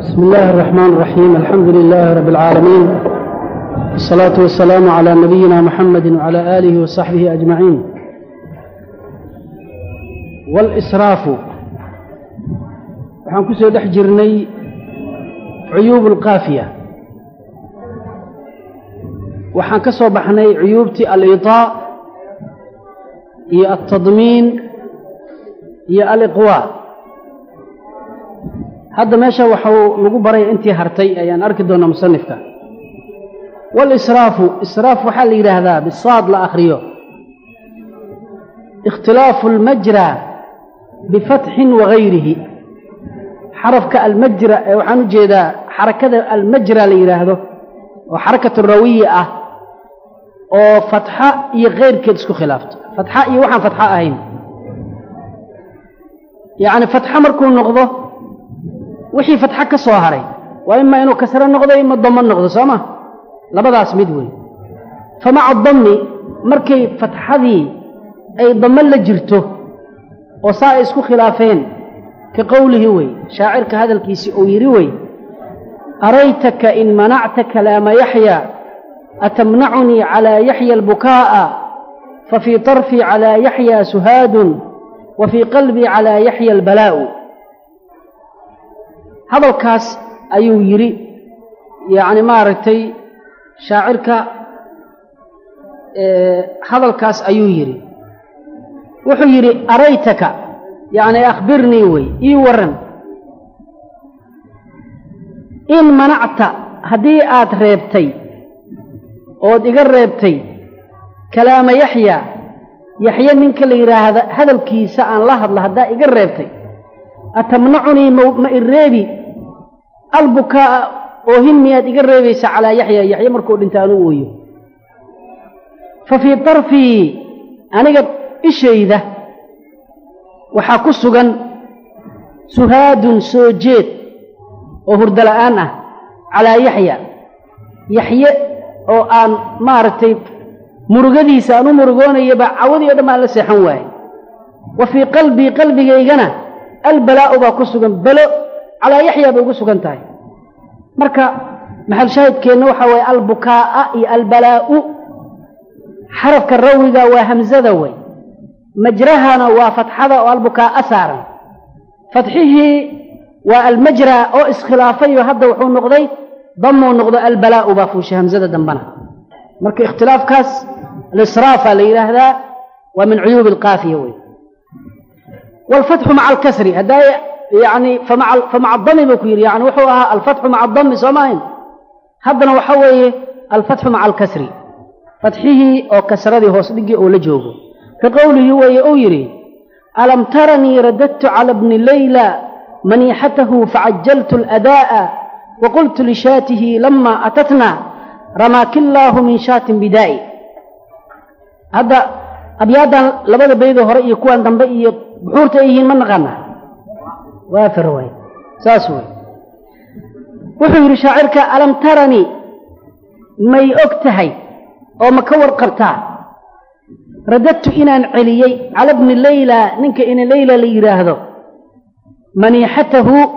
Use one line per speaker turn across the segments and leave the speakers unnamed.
بسم الله الرحمن الرحيم الحمد لله رب العالمين والصلاة والسلام على نبينا محمد وعلى آله وصحبه أجمعين والإسراaf waxaan ku soo dhex jirnay cuyuub اlqaafiya waxaan ka soo baxnay cuyuubtii aliطaa iyo altadmiin iyo aliqwaa hadda meesha waxau lagu baraya intii hartay ayaan arki doonaa musanifka walisraafu israaf waxaa la yidhaahdaa bisaad la akhriyo ikhtilaafu almajra bifatxin wagayrihi xarafka almajra ee waxaan u jeedaa xarakada almajra la yidhaahdo oo xarakatu rawiya ah oo fatxa iyo keyrkeed isku khilaafto fatxa iyo waxaan fatxo ahayn yacni fatxo markuu noqdo wixii fatxo ka soo haray waa ima inuu kasro noqdo ima damo noqdo soo ma labadaas mid wey fa maca dammi markay fatxadii ay damo la jirto oo saa ay isku khilaafeen ka qowlihi wey shaacirka hadalkiisii uu yidhi wey araytaka in manacta kalaama yaxya atamnacunii calaa yaxya albukaa'a fa fii طarfii calaa yaxya suhaadun wa fii qalbii calaa yaxya albalaa'u hadalkaas ayuu yidhi yacni maaragtay shaacirka hadalkaas ayuu yidhi wuxuu yidhi araytaka yacni akhbirnii wey ii warran in manacta haddii aad reebtay ood iga reebtay kalaama yaxya yaxye ninka la yidhaahda hadalkiisa aan la hadla haddaa iga reebtay atamnacunii ma i reebi albukaa'a oohin miyaad iga reebaysa calaa yaxya yaxye markuu dhinta anuu ooyo fa fii darfii aniga ishayda waxaa ku sugan suhaadun soo jeed oo hurdola'aan ah calaa yaxya yaxye oo aan maaragtay murugadiisa aan u murugoonayaba cawadii o dhan baan la seexan waaye wa fii qalbii qalbigaygana albalaa'u baa ku sugan balo calaa yaxya bay ugu sugan tahay marka maxal shaahidkeenna waxaa waye albukaa'a iyo albalaa'u xarafka rawiga waa hamsada wey majrahana waa fatxada oo albukaa'a saaran fatxihii waa almajra oo iskhilaafayo hadda wuxuu noqday damuu noqdo albalaa'u baa fuushay hamsada dambana marka ikhtilaafkaas alisraafa la yidhaahdaa waa min cuyuubi alqaafiya wey waalfatxu maca alkasri haddaa yani famaca adami buu ku yidhi yani wuxuu ahaa alfatxu maca adami soo maahayn haddana waxa weeye alfatxu maca alkasri fatxihii oo kasradii hoos dhigii oo la joogo ka qowlihi weeye uu yidhi alam taranii radadtu cala bni layla maniixatahu facajaltu aladaa'a waqultu lishaatihi lama atatna ramaakillaahu min shaatin bidaa'i hadda abyaadan labada baydoo hore iyo kuwan dambe iyo buxuurta ay yihiin ma naqaana waafir waay saas wey wuxuu yidhi shaacirka alam taranii may og tahay oo ma ka warqabtaa radadtu inaan celiyey cala bni layla ninka ina layla la yidhaahdo maniixatahu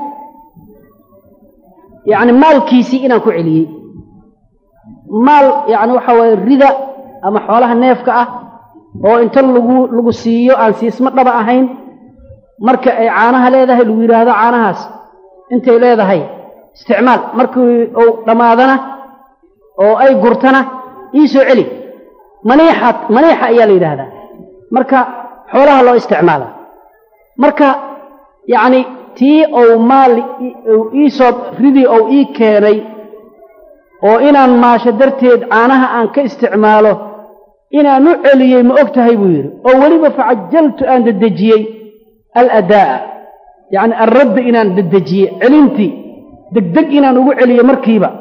yacni maalkiisii inaan ku celiyey maal yacni waxaa waaye rida ama xoolaha neefka ah oo inta lagu lagu siiyo aan siismo dhaba ahayn marka ay caanaha leedahay lagu yidhaahdo caanahaas intay leedahay isticmaal markii uu dhammaadana oo ay gurtana ii soo celi maniixat maniixa ayaa la yidhaahdaa marka xoolaha loo isticmaala marka yacni tii ou maal iisoo ridii ou ii keenay oo inaan maasho darteed caanaha aan ka isticmaalo inaan u celiyey ma og tahay buu yidhi oo weliba facajaltu aan dedejiyey aladaa'a yacni alradda inaan dedejiyey celintii degdeg inaan ugu celiyo markiiba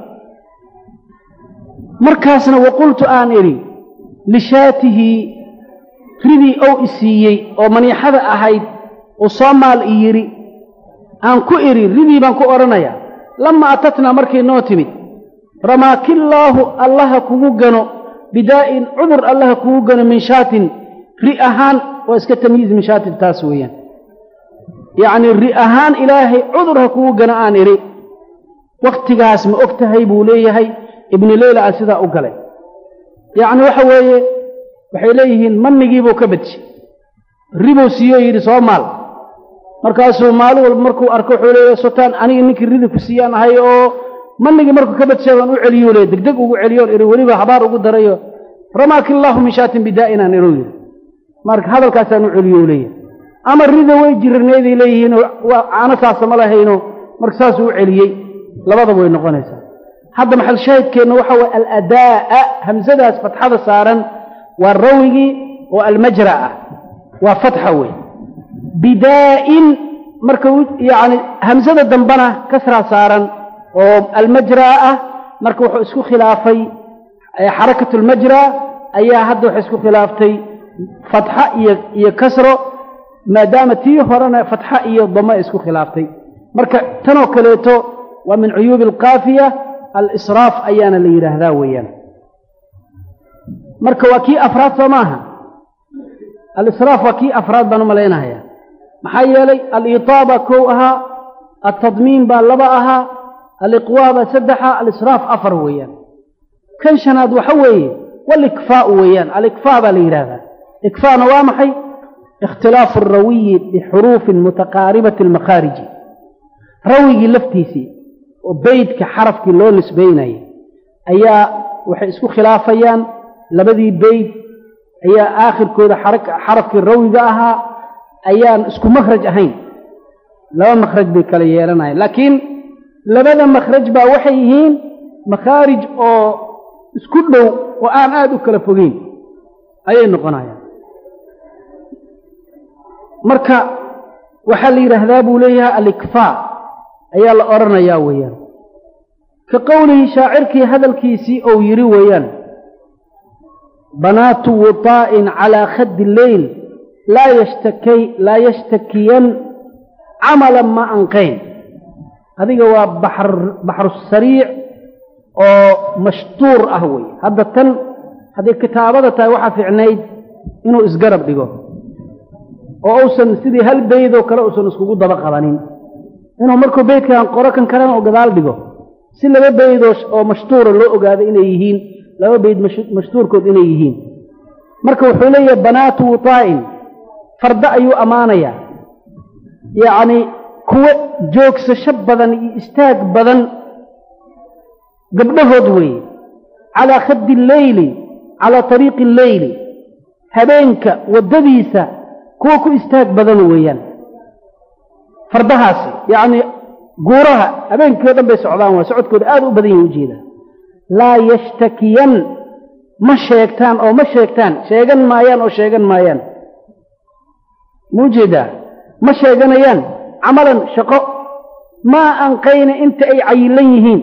markaasna waqultu aan idhi lishaatihi ridii ou isiiyey oo maniixada ahayd uu soo maal i yidhi aan ku idhi ridii baan ku odhanayaa lama atatnaa markay noo timid ramaakillaahu allaha kugu gano bidaa'in cudur allaha kugu gano min shaatin ri ahaan waa iska tamyiiz min shaatin taas weeyaan yacni ri ahaan ilaahay cudur ha kugu gano aan idhi waktigaas ma og tahay buu leeyahay ibnu leyla a sidaa u galay yacni waxa weeye waxay leeyihiin manigiibuu ka badji ribuu siiyoo yidhi soo maal markaasuu maalin walba markuu arko wuxuu leeyahy sotaan aniga ninkii ridi ku siiyaan ahay oo manigii markuu ka badshay baan u celiyuu leey degdeg ugu celiyoon iri weliba habaar ugu darayo ramaaki illaahu min shaatin bidaa'inaan iruu yidhi marka hadalkaasaan u celiyo leeyahay ama rida way jirarneeday leeyihiin waa caano saasa ma lahayno marka saasuu u celiyey labadaba way noqonaysaa hadda maxal shaahidkeenna waxa waye aladaa'a hamsadaas fatxada saaran waa rawigii oo almajra ah waa fatxa wey bidaa'in marka yacni hamsada dambana kasraa saaran oo almajraa ah marka wuxuu isku khilaafay xarakat almajra ayaa hadda waxay isku khilaaftay fatxa iyo iyo kasro maadaama tii horena fatxa iyo damo ay isku khilaaftay marka tanoo kaleeto waa min cuyuubi alkaafiya alisraaf ayaana la yidhaahdaa weeyaan marka waa kii afraad soo maaha alisraaf waa kii afraad baan u malaynahayaa maxaa yeelay aliitaaba kow ahaa altadmiin baa laba ahaa aliqwaa baa saddexa alisraaf afar weeyaan kan shanaad waxa weeye walikfaau weeyaan alikfaa baa la yidhaahdaa ikfaana waa maxay ikhtilaafu arawiyi bixuruufin mutaqaaribati almakhaariji rawigii laftiisii oo beydka xarafkii loo nisbaynayay ayaa waxay isku khilaafayaan labadii beyd ayaa aakhirkooda xarafkii rawiga ahaa ayaan isku makhraj ahayn laba makhraj bay kala yeelanayaan laakiin labada makhraj baa waxay yihiin makhaarij oo isku dhow oo aan aada u kala fogeyn ayay noqonayaan marka waxaa la yidhaahdaa buu leeyahay alikfaa ayaa la odhanayaa weeyaan ka qowlihi shaacirkii hadalkiisii ou yidhi weeyaan banaatu wutaa'in calaa khaddi leyl laa yashtakay laa yashtakiyan camalan ma anqayn adiga waa baxr baxru sariic oo mashtuur ah wey hadda tan hadday kitaabada tahay waxaa fiicnayd inuu isgarab dhigo oo uusan sidii hal beydoo kale uusan iskugu daba qabanin inuu markuu beydkan qoro kan kalena oo gadaal dhigo si laba beydoo oo mashtuura loo ogaado inay yihiin laba beyd mashtuurkood inay yihiin marka wuxuu leeyahay banaatu wutaa'in fardo ayuu ammaanayaa yacni kuwo joogsasho badan iyo istaag badan gabdhahood weeye calaa khaddi alleyli calaa tariiqi alleyli habeenka waddadiisa kuwa ku istaag badan weeyaan fardahaasi yacnii guuraha habeenkii o dhan bay socdaan waa socodkooda aad u badan yahi ujeeda laa yashtakiyan ma sheegtaan oo ma sheegtaan sheegan maayaan oo sheegan maayaan ma ujeedaa ma sheeganayaan camalan shaqo maa anqayna inta ay cayilan yihiin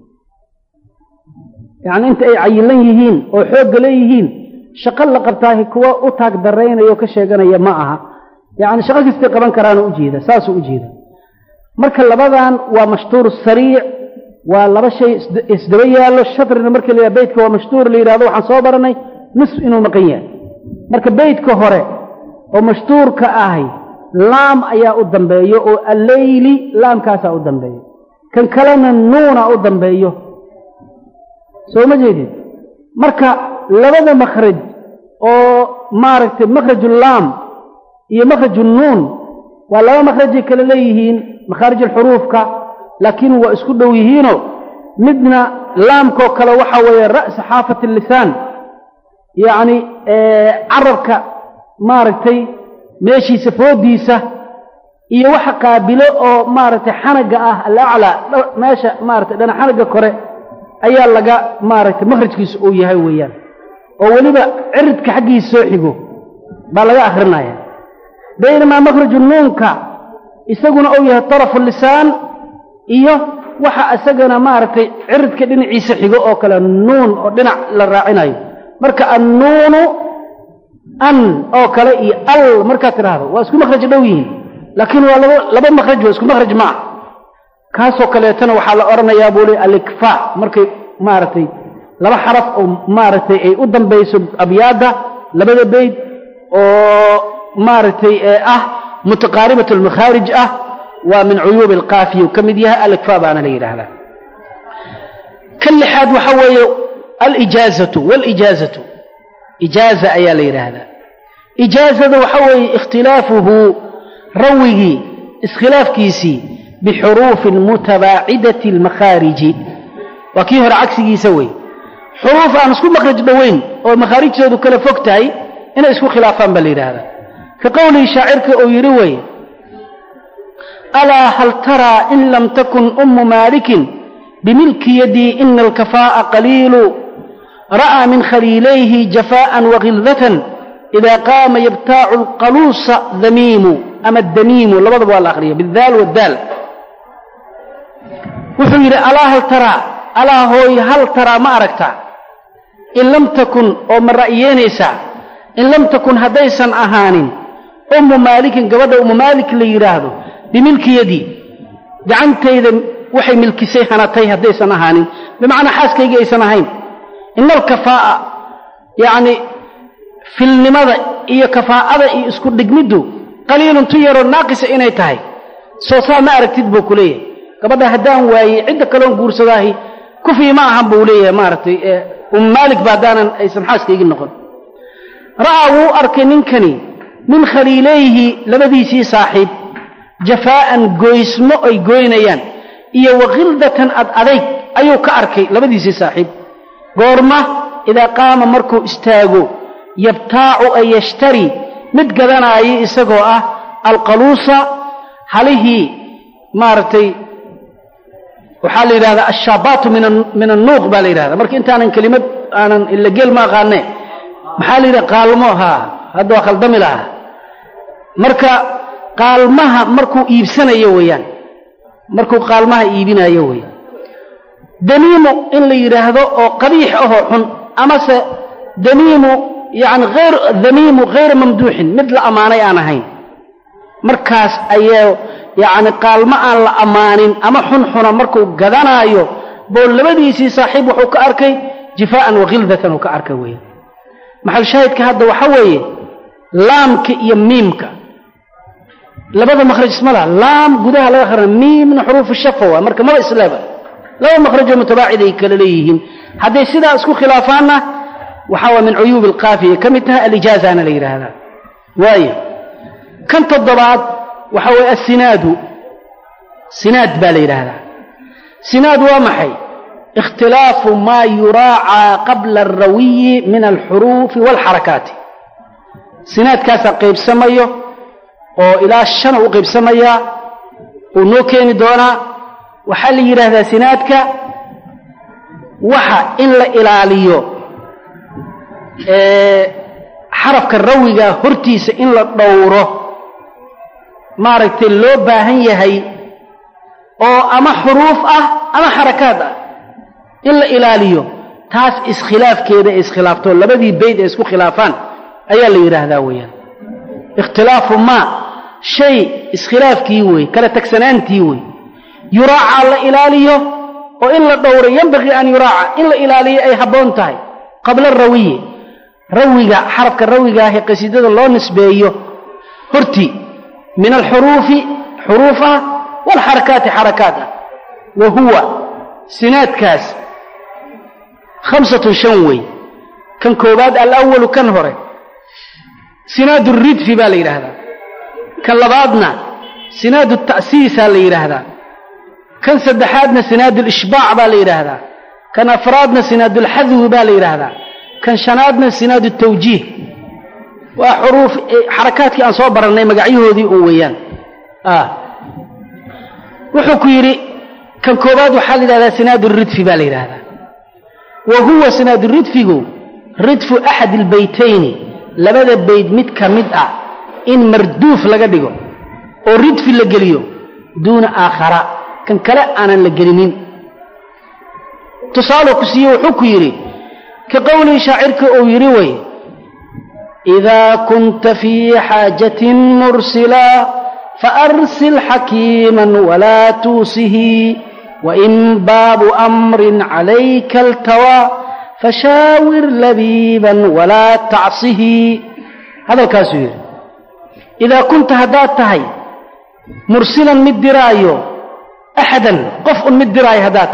yacni inta ay cayilan yihiin oo xoogga leeyihiin shaqo la qabtaahi kuwa u taag daraynaya oo ka sheeganaya ma aha yacni shaqo kastay qaban karaanoo ujeeda saasuu ujeeda marka labadan waa mashtuur sariic waa laba shay isdaba yaallo shatrina markii la yidhaha beytka waa mashtuur la yidhahdo waxaan soo baranay nisf inuu maqan yahay marka beytka hore oo mashtuurka ahay laam ayaa u dambeeyo oo alleyli laamkaasaa u dambeeyo kan kalena nuuna u dambeeyo soo ma jeedid marka labada makhraj oo maaragtay makhraju laam iyo makhraju nuun waa laba makhrajay kale leeyihiin makhaarij alxuruufka laakiin waa isku dhow yihiinoo midna laamkoo kale waxaa weeye ra'sa xaafati lisaan yacni carabka maaragtay meeshiisa foodiisa iyo waxa qaabilo oo maaragtay xanaga ah alaclaa meesha maaragtay dhana xanaga kore ayaa laga maaragtay makhrajkiisa uu yahay weeyaan oo weliba ciridka xaggiisa soo xigo baa laga akhrinaya baynamaa makhraju nuunka isaguna uu yahay tarafu lisaan iyo waxa isagana maaragtay ciridka dhinaciisa xigo oo kale nuun oo dhinac la raacinayo marka annuunu an oo kale iyo al markaad tidhaahdo waa isku makhraj dhow yihiin laakiin waa laba laba makhraj waa isku makhraj maa kaasoo kaleetana waxaa la odhanayaa buu li alikfaa markay maaragtay laba xaraf oo maaragtay ay u dambayso abyaadda labada beyd oo maaragtay ee ah mutaqaaribat almakhaarij ah waa min cuyuubi alkaafiya uu ka mid yahay alikfaa baana la yidhaahdaa ka lixaad waxa weeye alijaazatu walijaazatu ijaaza ayaa la yidhaahdaa ijaazada waxa weeye ikhtilaafuhu rawigii iskhilaafkiisii bixuruufin mutabaacidati almakhaariji waa kii hore cagsigiisa wey xuruuf aan isku makhraj dhoweyn oo makhaarijtoodu kala fog tahay inay isku khilaafaan baa la yidhaahdaa ka qowlihii shaacirka uu yidhi weye alaa hal taraa in lam takun ummu maalikin bimilki yadii ina alkafaa'a qaliilu ra'aa min khaliilayhi jafaa'an wagildatan idaa qaama yabtaacu alqaluusa damiimu ama damiimu labadaba waa la akhriya bidaal wadaal wuxuu yidhi alaa hal taraa alaa hooy hal taraa ma aragtaa in lam takun oo ma ra'yeynaysaa in lam takun haddaysan ahaanin ummu maalikin gabadha ummu maalik la yidhaahdo bimilki yadii gacantayda waxay milkisay hanatay haddaysan ahaanin bimacnaa xaaskaygii aysan ahayn ina alkafaa'a yacni filnimada iyo kafaa'ada iyo isku dhigmiddu qaliilun tu yaroo naaqisa inay tahay soo saa ma aragtid buu ku leeyahay gabadha haddaan waayey cidda kaloon guursadaahi kufii ma ahan buu leeyahay maaragtay um maalik ba haddaanan aysan xaaskaygii noqon ra'aa wuu arkay ninkani min khaliilayhi labadiisii saaxiib jafaa'an goysmo ay goynayaan iyo wakhildatan ad adayg ayuu ka arkay labadiisii saaxiib goorma idaa qaama markuu istaago yabtaacu ay yashtari mid gadanaayo isagoo ah alqaluusa halihii maaragtay waxaa la yidhahdaa ashaabaatu min annuuq baa la yidhahdaa marka intaanan kelimad aanan ila geel ma aqaane maxaa la yidhaha qaalmo haa hadda waa khaldami lahaa marka qaalmaha markuu iibsanayo weeyaan markuu qaalmaha iibinayo weeyaan damiimu in la yidhaahdo oo qabiix ahoo xun amase damiimu yani ayr damiimu hayra mamduuxin mid la ammaanay aan ahayn markaas ayaa yacni qaalmo aan la ammaanin ama xunxuna markuu gadanaayo boo labadiisii saaxiib wuxuu ka arkay jifaa'an wakhildatan uu ka arkay weeyaan maxal shaahidka hadda waxa weeye laamka iyo miimka labada makhraj isma laha laam gudaha laga qarana miimna xuruufu shafa waa marka maba islaaba laba makhrajoo mutabaacid ay kala leeyihiin hadday sidaa isku khilaafaanna waxaa waa min cuyuubi alqaafiya ka mid tahay alijaazana la yidhaahdaa waayo kan toddobaad waxa weeye assinaadu sinaad baa la yidhaahdaa sinaad waa maxay ikhtilaafu maa yuraacaa qabla alrawiyi min alxuruufi waalxarakaati sinaadkaasaa qaybsamayo oo ilaa shana u qaybsamayaa uu noo keeni doonaa waxaa la yidhaahdaa sinaadka waxa in la ilaaliyo xarafka rawiga hortiisa in la dhowro maaragtay loo baahan yahay oo ama xuruuf ah ama xarakaad ah in la ilaaliyo taas iskhilaafkeeda ay iskhilaafto labadii bayd ay isku khilaafaan ayaa la yidhaahdaa weeyaan ikhtilaafu maa shay iskhilaafkii wey kala tagsanaantii wey yuraaca la ilaaliyo oo in la dhowro yambaqii an yuraaca in la ilaaliyo ay habboon tahay qabla rawiyi rawiga xarafka rawigaahe qasiidada loo nisbeeyo hortii min alxuruufi xuruuf ah waalxarakaati xarakaat ah wa huwa sinaadkaas khamsatun shan wey kan koobaad alawalu kan hore sinaad ridfi baa la yidhaahdaa kan labaadna sinaad ta'siisaa la yidhaahdaa kan saddexaadna sinaad alishbaac baa la yidhaahdaa kan afraadna sinaad alxadwi baa la yidhaahdaa kan shanaadna sinaad tawjiih waa xuruuf xarakaadkii aan soo barannay magacyahoodii un weeyaan wuxuu ku yidhi kan koobaad waxaa la yidhahdaa sinaad ridfi baa la yidhaahdaa wa huwa sinaad ridfigu ridfu axad albaytayni labada bayd mid ka mid ah in marduuf laga dhigo oo ridfi la geliyo duuna aakhara kan kale aanan la gelinin tusaaloo ku siiye wuxuu ku yidhi ka qowlii shaacirka uu yidhi wey idaa kunta fii xaajatin mursila faarsil xakiiman walaa tuusihi wain baabu amrin calayka altawaa fashaawir labiiban walaa tacsihi hadalkaasuu yidhi idaa kunta haddaad tahay mursilan mid diraayo axadan qof un mid diraayo haddaad tahay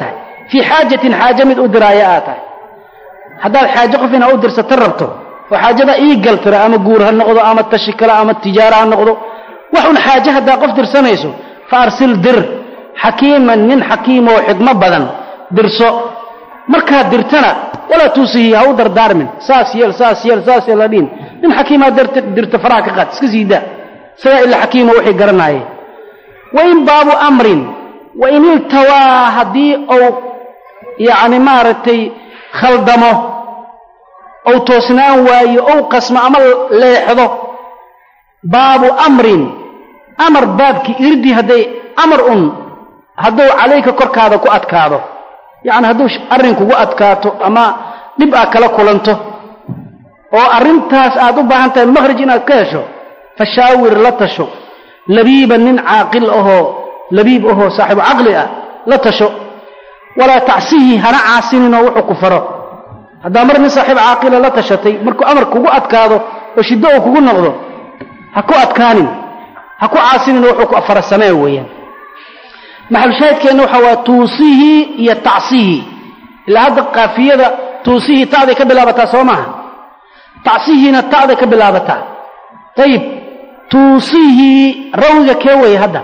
fii xaajatin xaaje mid u diraayo aad tahay haddaad xaaje qof inaa u dirsata rabto oo xaajada ii gal tira ama guur ha noqdo ama tashi kale ama tijaaro ha noqdo wax un xaaje haddaa qof dirsanayso fa arsil dir xakiiman nin xakiimoo xikmo badan dirso markaad dirtana walaa tuusihi ha u dardaarmin saas yeel saas yeel saas yeel hadhiin nin xakiimaa dirta faraha ka qaad iska sii daa isagaa ila xakiimo wixii garanaaye wain baabu amrin wain iltawaa haddii ou yacni maaragtay khaldamo ou toosnaan waayo ou qasmo ama leexdo baabu amrin amar baabkii irdii hadday amar un hadduu calayka korkaada ku adkaado yacni hadduu arrin kugu adkaato ama dhib aad kala kulanto oo arrintaas aad u baahan tahay makhraj inaad ka hesho fashaawir la tasho labiiban nin caaqil ahoo labiib ahoo saaxiibu caqli ah la tasho walaa tacsihi hana caasininoo wuxuu ku faro haddaa mar nin saaxiib caaqila la tashatay markuu amar kugu adkaado oo shiddo uu kugu noqdo ha ku adkaanin ha ku caasinin wuxuu ku fara samee weeyaan maxalushaahidkeenna waxaa waa tuusihi iyo tacsihi ilaa hadda kaafiyada tuusihi ta'day ka bilaabataa soo maaha tacsihiina ta'day ka bilaabataa ayib tuusihi rawiga kee weeye hadda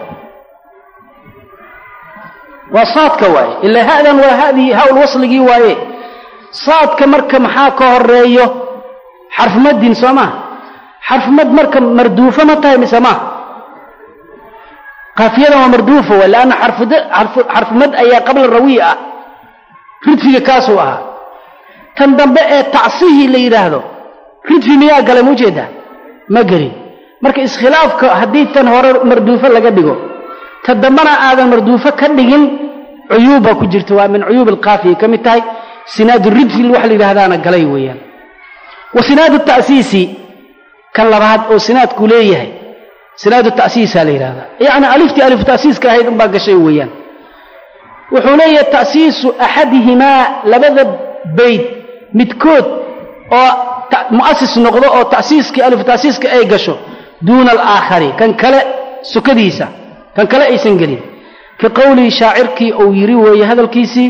waa saadka waaye ilaa ha'dan waa hadii hawl wasligii waaye saadka marka maxaa ka horeeyo xarfumaddin soo maha xarfumad marka marduufo ma tahay mise maaha kaafiyadan waa marduufa waay leanna xarfumad ayaa qabla rawiy ah ridfiga kaasuu ahaa tan dambe ee tacsihii la yidhaahdo ridfi miyaa galay ma ujeedaa ma gelin marka iskhilaafka haddii tan hore marduufo laga dhigo ta dambena aadan marduufo ka dhigin cuyuub baa ku jirta waa min cuyuub alkaafiya ka mid tahay sinaadu ridfi wax la yidhaahdaana galay weeyaan wa sinaadu ta'siisi kan labaad oo sinaadku leeyahay sinaadu ta'siisaa la yidhahdaa yacni aliftii alifu ta'siiska ahayd unbaa gashay weeyaan wuxuu leeyahay ta'siisu axadihimaa labada bayd midkood oo mu'asis noqdo oo ta'siiskii alifu ta'siiska ay gasho duuna alaakhari kan kale sukadiisa kan kale aysan gelin ka qowlii shaacirkii uu yidhi weeye hadalkiisii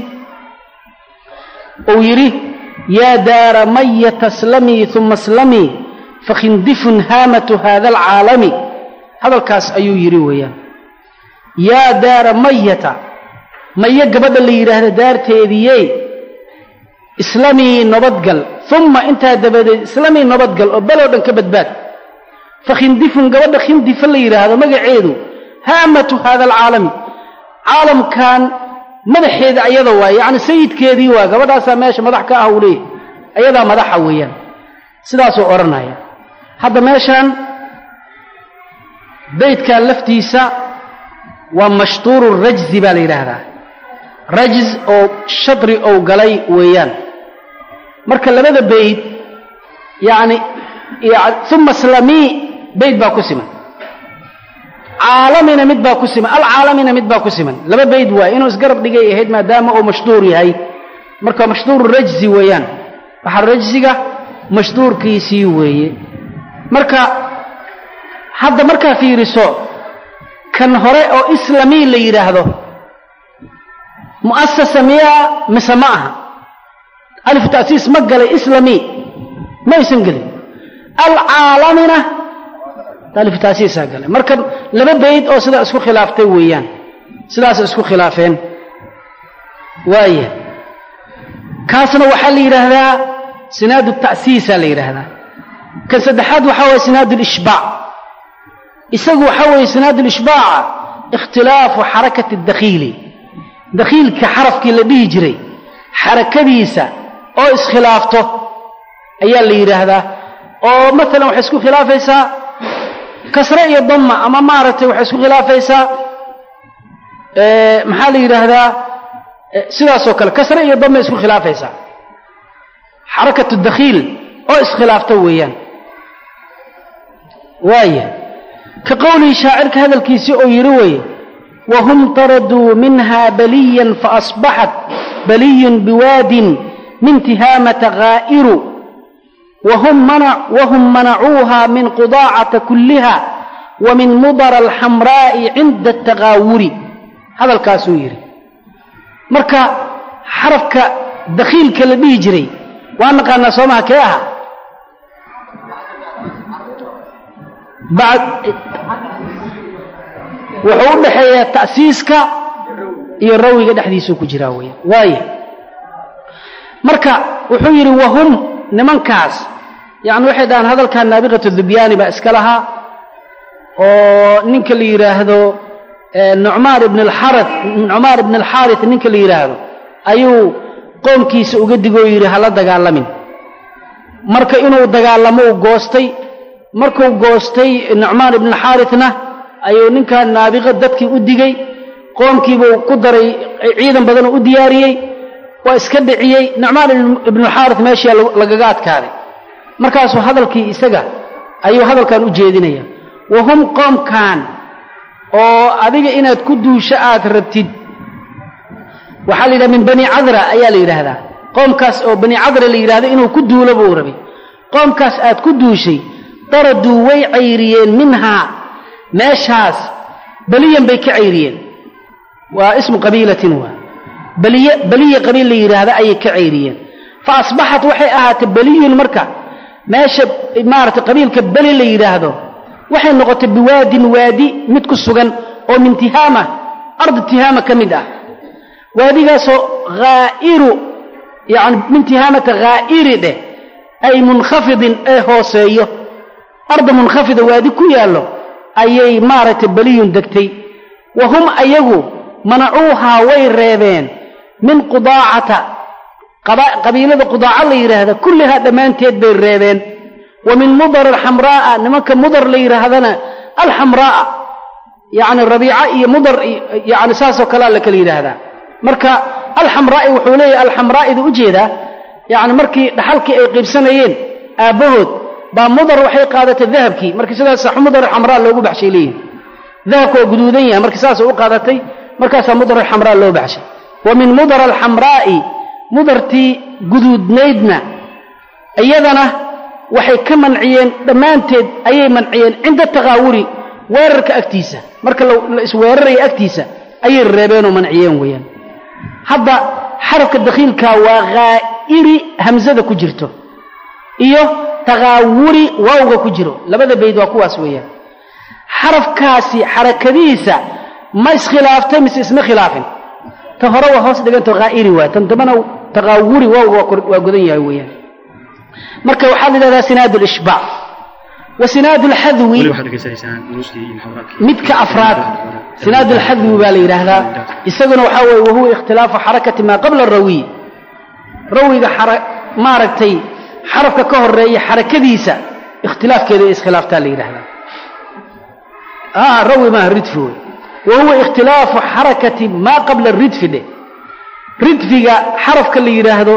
uu yidhi yaa daara mayata slamii uma slamii fakhindifun haamatu haada alcaalami hadalkaas ayuu yidhi weeyaan yaa daara mayata maye gabadha la yidhaahda daarteediiyey islamii nabadgal uma intaa dabadeed islamii nabadgal oo beloo dhan ka badbaad fakhindifun gabadha khindifa la yidhaahdo magaceedu haamatu haada alcaalami caalamkan madaxeeda ayada waaye yacni sayidkeedii waa gabadhaasaa meesha madax ka ah uu leeyahy ayadaa madaxa weeyaan sidaasuu odhanaya hadda meeshaan beydkan laftiisa waa mashtuuru rajzi baa la yidhaahdaa rajz oo shadri ou galay weeyaan marka labada beyd yacni uma slamii beyd baa ku siman caalamina mid baa ku siman alcaalamina mid baa ku siman laba beyd waay inuu isgarab dhigay ahayd maadaama uu mashduur yahay marka mashduuru rajzi weeyaan waxaa rajziga mashduurkiisii weeye marka hadda markaa fiiriso kan hore oo islamii la yidhaahdo mu'asasa miyaa mise ma aha alifu ta'siis ma galay islamii ma aysan gelin alcaalamina alifu ta'siisaa galay marka laba bayd oo sidaa isku khilaaftay weeyaan sidaas isku khilaafeen waaya kaasna waxaa la yidhaahdaa sinaadu ta'siisaa la yidhaahdaa kan saddexaad waxaa waye sinaadu lishbaac isagu waxaa weeye sinaadu lishbaaca ikhtilaafu xarakati dakhiili dakhiilka xarafkii la dhihi jiray xarakadiisa oo iskhilaafto ayaa la yidhaahdaa oo maalan waxay isku khilaafaysaa kasre iyo damma ama maaragtay waxay isku khilaafaysaa maxaa la yidhaahdaa sidaasoo kale kasre iyo damma isku khilaafaysaa xarakatu dakhiil oo iskhilaafto weeyaan waaya ka qowlihii shaacirka hadalkiisii oo yidhi weeye wahum taraduu minha baliyan faasbaxat baliyun biwaadin min tihaamata ghaa'iru wahum manacuuha min qudaacata kulliha wa min mudara alxamraa'i cinda ataqaawuri hadalkaasuu yidhi marka xarafka dakhiilka la dhihi jiray waa naqaanaa soomaha kee aha wuxuu u dhaxeeyaa ta'siiska iyo rawiga dhexdiisuu ku jiraa weya waayo marka wuxuu yidhi wahum nimankaas yacni waxay dhahaan hadalkan naabiqatu dubyaani baa iska lahaa oo ninka la yidhaahdo nucmaan ibn alxarith nucmaan ibn alxaarith ninka la yidhaahdo ayuu qoomkiisa uga digoo yidhi hala dagaalamin marka inuu dagaalamo uu goostay markuu goostay nucmaan ibn alxaarithna ayuu ninkan naabiqa dadkii u digey qoomkiibuu ku daray ciidan badanoo u diyaariyey waa iska dhiciyey nucmaan ibnualxaarith meeshii lagaga adkaaday markaasuu hadalkii isaga ayuu hadalkan u jeedinaya wahum qoomkan oo adiga inaad ku duusho aad rabtid waxaa la yidhaha min bani cadra ayaa la yidhaahdaa qoomkaas oo bani cadra la yidhahdo inuu ku duulo buu rabay qoomkaas aad ku duushay daraduu way cayriyeen minhaa meeshaas beliyan bay ka cayriyeen waa ismu qabiilatin waa beliye beliya qabiil la yidhaahda ayay ka cayriyeen fa asbaxat waxay ahaatay beliyun marka meesha maaragtay qabiilka beli la yidhaahdo waxay noqotay biwaadin waadi mid ku sugan oo min tihaama ardi tihaama ka mid ah waadigaasoo haa'iru yani min tihaamata haa'iri dheh ay munkhafidin ee hooseeyo arda munkhafida waadi ku yaallo ayay maaragtay beliyun degtay wa hum ayagu manacuuhaa way reebeen min qudaacata qabiilada qudaaca la yidhaahda kullihaa dhammaanteed bay reebeen wa min mudar alxamraa'a nimanka mudar la yidhaahdana alxamraa'a yacni rabiica iyo mudar yani saasoo kalea la kala yidhaahdaa marka alxamraa'i wuxuu leeyahay alxamraa'ida u jeedaa yacni markii dhaxalkii ay qiibsanayeen aabbahood baa mudar waxay qaadatay dahabkii marka sidaas mudar alxamraa loogu baxshay leeyihin dahabka waa guduudan yahay marka saasay u qaadatay markaasaa mudar alxamraa loo baxshay wa min mudar alxamraa'i mudartii guduudnaydna iyadana waxay ka manciyeen dhammaanteed ayay manciyeen cinda taqaawuri weerarka agtiisa marka la isweeraraya agtiisa ayay reebeenoo manciyeen weeyaan hadda xarafka dakhiilkaa waa haa'iri hamsada ku jirto iyo taqaawuri waawga ku jiro labada bayd waa kuwaas weeyaan xarafkaasi xarakadiisa ma iskhilaaftay mise isma khilaafin ta hore waa hoos dhigantao haa'iri waa tan dambana taqaawuri waawga waa godan yahay weeyaan marka waxaa la yidhahdaa sinaad lishbaac wa sinaad lxadwi midka afraad sinaad lxadwi baa la yidhaahdaa isaguna waxaa weeye wahuwa ikhtilaafu xarakati maa qabla rawiy rawiga maaragtay xarafka ka horeeya xarakadiisa ikhtilaafkeeda ee iskhilaaftaa la yidhahdaa rawi maaha ridfi wey wa huwa ikhtilaafu xarakati maa qabla ridfi dheh ridfiga xarafka la yidhaahdo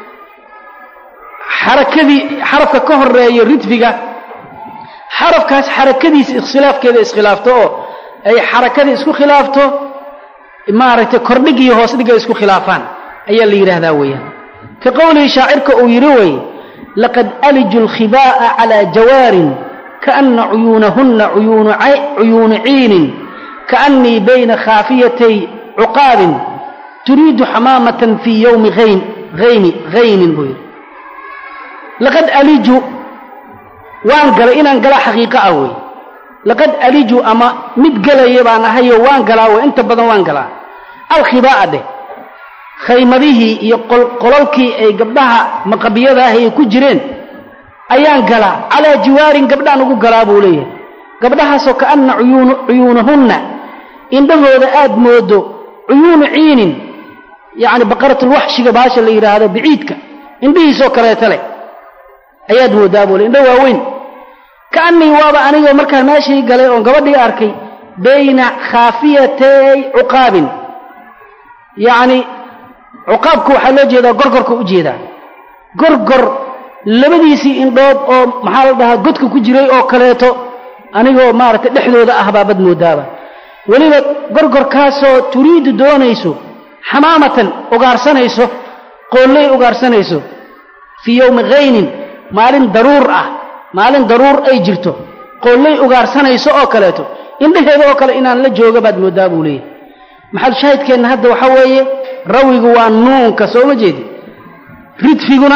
xarakadii xarafka ka horeeya ridfiga xarafkaas xarakadiisa iskhilaafkeeda iskhilaafto oo ay xarakadii isku khilaafto maaragtay kordhig iyo hoos dhig ay isku khilaafaan ayaa la yidhaahdaa weeyaan ka qowlihi shaacirka uu yidhi wey laqad aliju alkhibaa'a calaa jawaarin kaana cuyuunahunna cuyuunu ciinin kaannii bayna khaafiyatay cuqaabin turiidu xamaamatan fii yowmi ayni haynin buu yidhi laqad aliju waan galay inaan galaa xaqiiqo ah wey laqad aliju ama mid gelaya baan ahayo waan galaa wey inta badan waan galaa alkhibaa'a dheh khaymadihii iyo qolalkii ay gabdhaha maqabiyada ah ay ku jireen ayaan galaa calaa jiwaarin gabdhaan ugu galaa buu leeyahay gabdhahaasoo kaanna cuyuunahunna indhahooda aad moodo cuyuunu ciinin yacni baqaratulwaxshiga baasha la yidhaahdo biciidka indhihiisoo kaleeta leh ayaad mooddaa buu le indho waaweyn kaannii waaba anigoo markaa meeshii galay oon gabadhii arkay bayna khaafiyatay cuqaabin yacni cuqaabku waxaa loo jeedaa gorgorka u jeedaa gorgor labadiisii indhood oo maxaa la dhahaa godka ku jiray oo kaleeto anigoo maaragtay dhexdooda ah baabad moodaaba weliba gorgorkaasoo turiidu doonayso xamaamatan ugaarsanayso qoolley ugaarsanayso fii yowmi khaynin maalin daruur ah maalin daruur ay jirto qoolley ugaarsanayso oo kaleeto indhaheeda oo kale inaan la jooga baad mooddaa buu leeyahy maxalu shaahidkeenna hadda waxaa weeye rawigu waa nuunka soo ma jeedi ridfiguna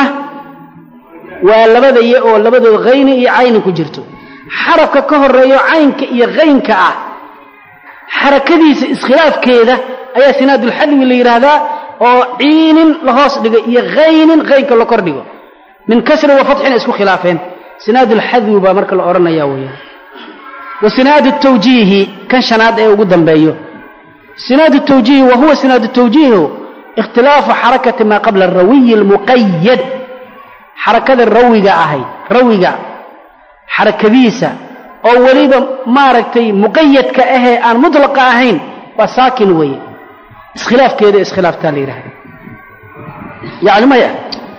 waa labada ye oo labadood khayni iyo cayni ku jirto xarafka ka horeeyo caynka iyo haynka ah xarakadiisa iskhilaafkeeda ayaa sinaadulxadwi la yidhaahdaa oo ciinin la hoos dhigo iyo haynin haynka la kor dhigo min kasri wa fatxina isku khilaafeen sinaadulxadwi baa marka la odhanaya weeyaan wa sinaadu tawjiihi kan shanaad ee ugu dambeeyo sinaadu tawjiihi wa huwa sinaadu tawjiihu ikhtilaafu xarakati maa qabla arawiyi almuqayad xarakada rawiga ahay rawiga xarakadiisa oo weliba maaragtay muqayadka ahee aan mutlaqa ahayn waa saakin weeye iskhilaafkeeda iskhilaaftaa la yidhahda yacni maya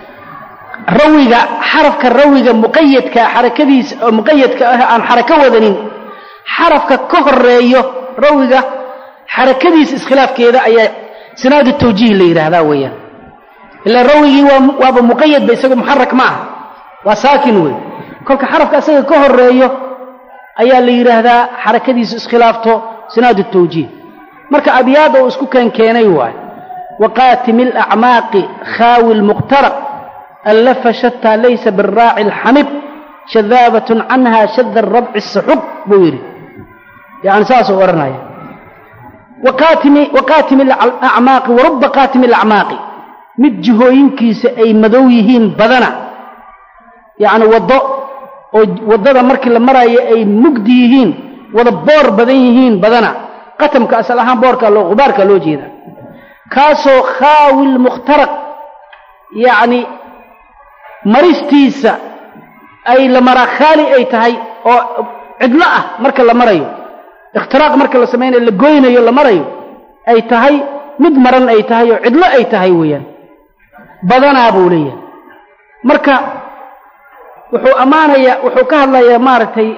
rawiga xarafka rawiga muqayadka xarakadiisa oo muqayadka ah aan xarako wadanin xarafka ka horeeyo rawiga xarakadiisa iskhilaafkeeda ayaa sinaadu tawjiih la yidhaahdaa weeyaan ilaa rawigii waa waaba muqayad ba isagu muxarak ma ah waa saakin wey kolka xarafka isaga ka horeeyo ayaa la yidhaahdaa xarakadiisu iskhilaafto sinaadu tawjiih marka abyaada uu isku keenkeenay waay waqaatimi alacmaaqi khaawi lmuqtaraq allafa shataa laysa biraaci alxamid shadaabatun canha shada rabci saxuq buu yidhi yani saasuu odhanaya waqaatimi alacmaaqi waruba qaatimi alacmaaqi mid jihooyinkiisa ay madow yihiin badana yacni waddo oo waddada markii la maraayo ay mugdi yihiin wada boor badan yihiin badana qatamka asal ahaan boorka loo qubaarka loo jeeda kaasoo khaawi lmukhtaraq yacni maristiisa ay la maraa khaali ay tahay oo cidlo ah marka la marayo ikhtiraaq marka la samaynayo la goynayo la marayo ay tahay mid maran ay tahay oo cidlo ay tahay weeyaan badanaa buu leeyahay marka wuxuu ammaanayaa wuxuu ka hadlayaa maaragtay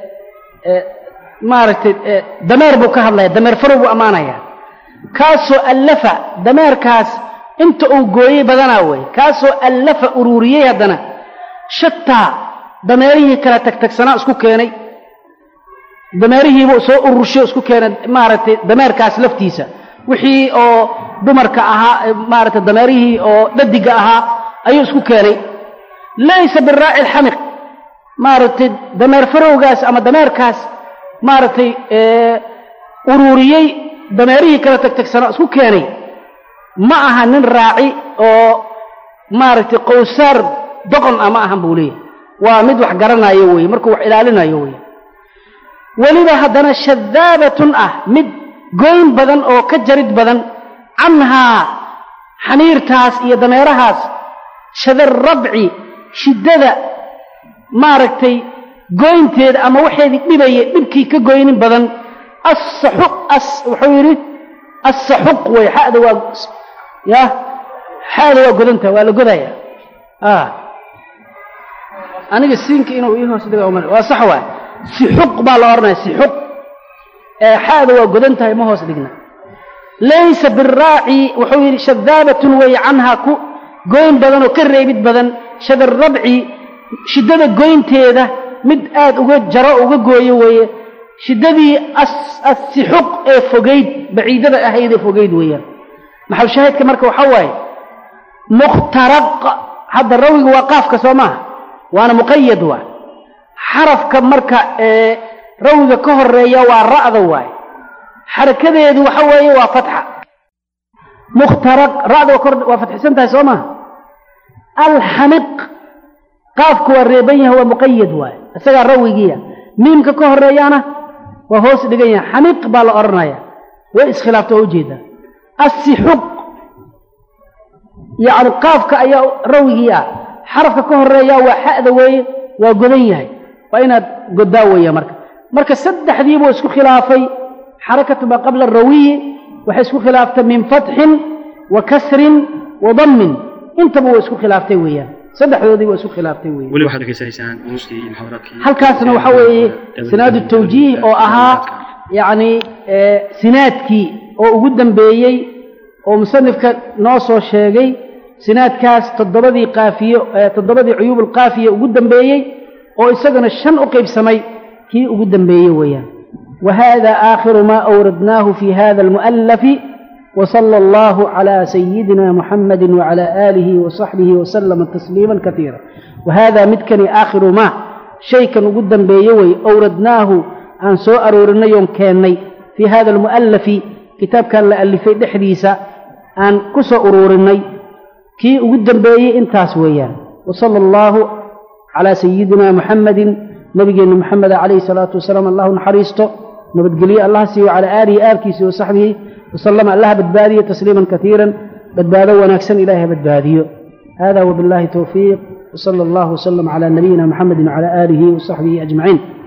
maaragtay dameer buu ka hadlaya dameer farow buu ammaanayaa kaasoo allafa dameerkaas inta uu gooyey badanaa weeye kaasoo allafa uruuriyey haddana shataa dameerihii kala tagtagsanaa isku keenay dameerihiibuu soo urursho isku keenay maaragtay dameerkaas laftiisa wixii oo dumarka ahaa maaragtay dameerihii oo dhadiga ahaa ayuu isku keenay laysa biraaci alxamiq maaragtay dameer farowgaas ama dameerkaas maaragtay uruuriyey dameerihii kala tagtagsanaa isku keenay ma aha nin raaci oo maaragtay qowsaar doqon ah ma ahan buu leeyahy waa mid wax garanayo weeye markuu wax ilaalinayo weeye weliba haddana shadaabatun ah mid goyn badan oo ka jarid badan canhaa xaniirtaas iyo dameerahaas shadarrabci shiddada maaragtay goynteeda ama waxeedii dhibaya dhibkii ka goynin badan assaxuq as wuxuu yidhi assaxuq wey xada waa ya xada waa godantaha waa la godaya aniga siinka inuu ii hoos dhiga uma waa sax waay sixuq baa la odhanaya sixuq ee xaada waa godan tahay ma hoos dhigna laysa biraaci wuxuu yidhi shadaabatun weeye canhaa ku goyn badan oo ka reebid badan shadarrabci shiddada goynteeda mid aad uga jaro uga gooyo weeye shiddadii assixuq ee fogayd baciidada ahayd ee fogayd weeyaan maxal shaahidka marka waxaa waaye mukhtaraq hadda rawiga waa qaafka soo maaha waana muqayad waay xarafka marka ee rawiga ka horeeya waa ra'da waay xarakadeedu waxa weeye waa fatxa mukhtaraq ra'da waa fatxisan tahay soo maaha alxamiq qaafku waa reeban yahay waa muqayad waay isagaa rawigiiya miimka ka horeeyaana waa hoos dhigan yahay xamiq baa la odhanaya way iskhilaafta oo ujeedaa assixuq yacni qaafka ayaa rawigii ah xarafka ka horeeya waa xa'da weeye waa godan yahay waa inaad godaa weeya marka marka saddexdiibuu isku khilaafay xarakatu maa qabla arawiyi waxay isku khilaaftay min fatxin wa kasrin wa dammin intaba waa isku khilaaftay weeyaan saddexdoodii waa isku khilaaftay weeyaan
weli waxaad dhegaysanaysaan duruustii iyo muxaadaraadkii
halkaasna waxaa weeye sinaadu tawjiih oo ahaa yacni sinaadkii oo ugu dambeeyey oo musanifka noo soo sheegay sinaadkaas toddobadii qaafiye toddobadii cuyuub alqaafiye ugu dambeeyey oo isagana shan u qaybsamay kii ugu dambeeyey weeyaan wa hada aakhiru maa awradnaahu fi hada almu'allafi وصلى الله على سيدنا محمد وعلى آله وصحبه وسلم تسليما كثيرا وهذا متكني آخر ما شيء كان قدا بيوي أوردناه عن سوء أرورنا يوم كاني في هذا المؤلف كتاب كان لألفي دحديسة عن كسو أرورني كي قدا بيي انتاس ويان وصلى الله على سيدنا محمد نبينا محمد عليه الصلاة والسلام الله نحريسته نبتقلي الله سي وعلى آله آلكيس وصحبه وسلم الله بدبادية تسليما كثيرا بدبادو ونكسن إليه بدبادية هذا وبالله توفيق وصلى الله وسلم على نبينا محمد وعلى آله وصحبه أجمعين